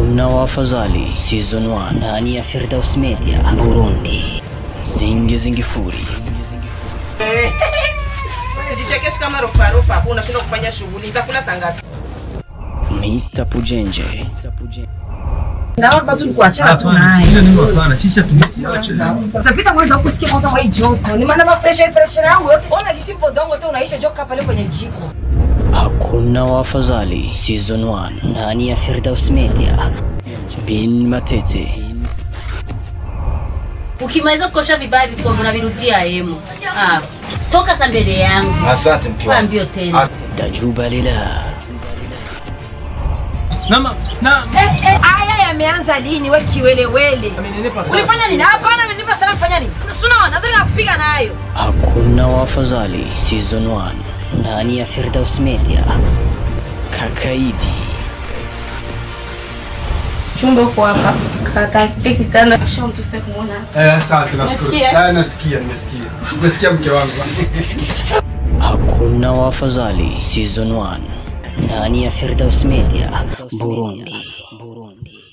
Hakuna wafadhali season 1 ndani ya Firdaus Media Burundi. Zingi zingifuri. Usijichekeshi kama rofa rofa hapo unashindwa kufanya shughuli. Nitakula saa ngapi? Mr. Pujenje. Naomba tu kuachana tu Hapana, naye. shida nini hapana? Sisi hatujua. Utapita kwanza huko sikia kwanza mwa hii joto. Ni maana mafresh fresh yangu. Ona kisimpo dongo tu unaisha joka pale kwenye jiko. Hakuna wafadhali season 1 ndani ya Firdaus Media. Bin Matete. Ukimaliza kukosha vibaya vikombe unavirudia hemu. Ah, toka sa mbele yangu. Asante mke Kwa wangu. mbio tena. Dajuba Lila. Nama na Eh, eh, haya yameanza lini we kiwelewele? Ulifanya nini? Hapana, amenipa sana kufanya nini? Unaona, nazali kupiga nayo. Hakuna wafadhali season 1 ndani ya Firdaus Media. Kakaidi. chumba uko hapa katanzike kitanda sha mtu sitaki kumuona eh, asante nashukuru. Unasikia? Ah, nasikia, nimesikia. Nimesikia mke wangu. Hakuna wafadhali season 1 ndani ya Firdaus Media Burundi. Burundi.